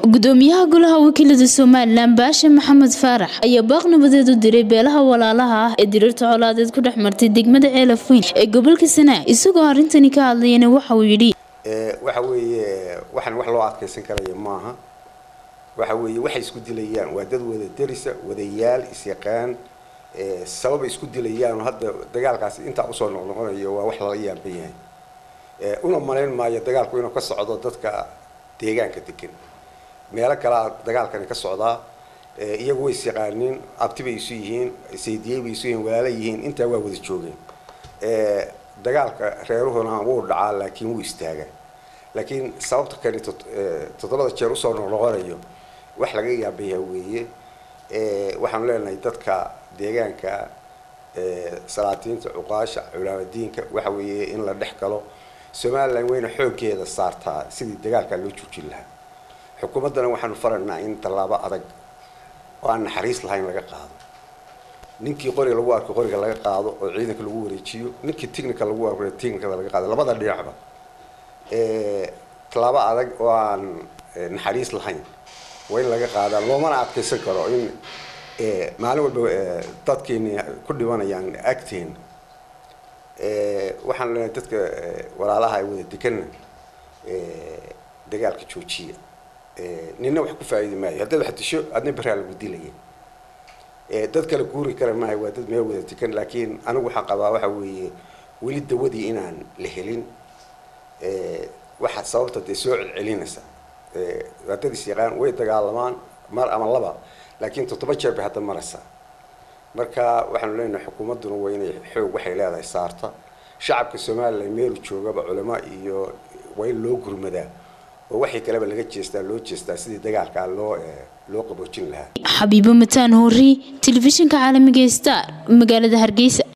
gudoomiyaha golaha wakiilada somalilan baashe maxamed faarax ayaa baaq nabadeed u diray beelaha walaalaha ah ee diriirta colaadeed ku dhex martay degmada ceelafweyn ee gobolka sanaa isagoo arrintani ka hadlayana waxa uu yidhi waxa weeye waxaan wax loo adkaysan karaya maaha waxa weeye waxay isku dilayaan waa dad wada derisa wadayaal isyaqaan sababay isku dilayaan hadda dagaalkaasi intaa usoo noqnoqonayo waa wax lala yaaban yahay una malayn maayo dagaalku inuu ka socdo dadka deegaanka degan meelo kalea dagaalkani ka socdaa iyagu way isyaqaaniin abti bay isu yihiin saydiyey bay isu yihiin walaala yihiin intaa waa wada joogeen dagaalka reeruhuna wuu dhacaa laakiin wuu istaagaa laakiin sababta kani toddobada jeer usoo noqnoqonayo wax laga yaabayaa weeye waxaanu leenahay dadka deegaanka salaatiinta cuqaasha culaamadiinka waxa weeye in la dhex galo somalilan wayna xooggeeda saartaa sidii dagaalkaa loo joojin lahaa xukuumaddana waxaanu faraynaa in tallaabo adag oo aan naxariis lahayn laga qaado ninkii qoriga lagu arko qoriga laga qaado oo ciidanka lagu wareejiyo ninkii technical lagu arko technicada laga qaado labada dhinacba tallaabo adag oo aan naxariis lahayn waa in laga qaadaa loomana adkaysan karo in maalin walba dadkeeni ku dhimanayaan agteena waxaan leenahay dadka walaalaha ay wada deganna dagaalka joojiya nina wax ku faa'iidi maayo haddaad wax disho adna beraa lagu dilaya dad kale guuri kara maayo waa dad meel wada degan laakiin anigu waxaan qabaa waxa weeye weli dawadii inaan la helin waxa sababta dee soo celcelinaysa waa dad isyaqaan way dagaalamaan mar ama laba laakiin toddoba jeer bay hadda maraysaa marka waxaanu leenahay xukuumadduna waa inay xoog waxay leedahay saarta shacabka somalilan meelu joogaba culamo iyo waa in loo gurmadaa oo waxii kaleba laga jeestaa loo jeestaa sidii dagaalkaa loo loo qaboojin lahaa xabiibo mataan hoori telefishinka caalamiga star magaalada hargeysa